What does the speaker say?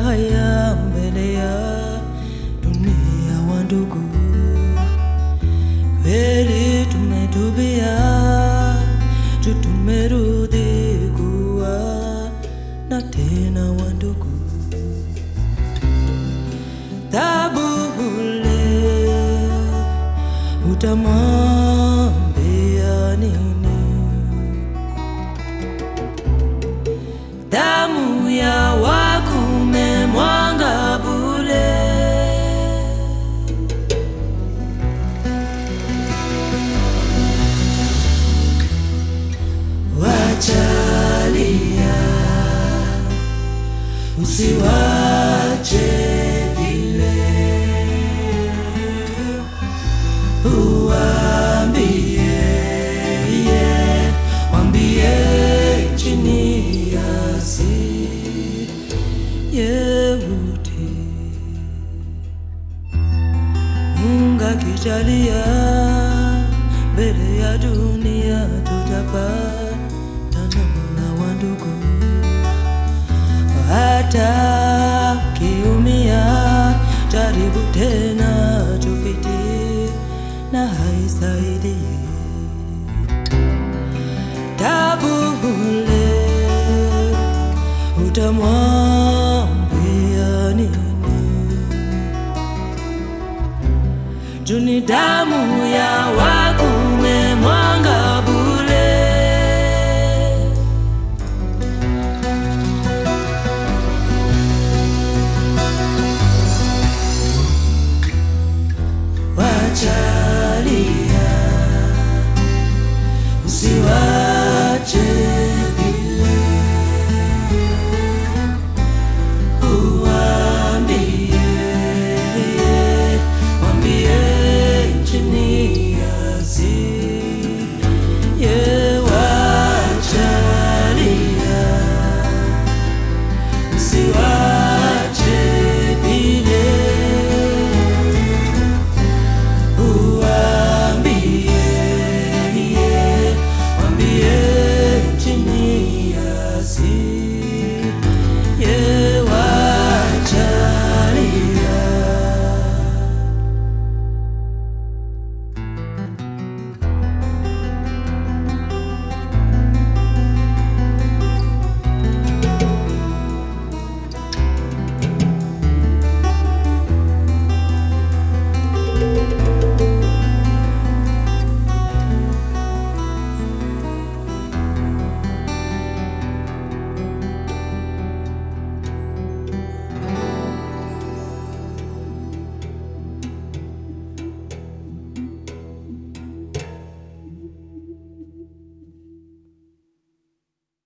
haya mbele ya dunia, wandugu, kweli tumetubia, tumerudi kuwa na tena, wandugu, tabu ule utamwambia nini? damu ya wakume mwanga bule. Wachalia, usiwache vile, uambie yeah, wambie chini ya si yeute Mungu akijalia mbele ya dunia tutapatana na wandugu, hata kiumia jaribu tena tufiti na haisaidie tabu ule utamwa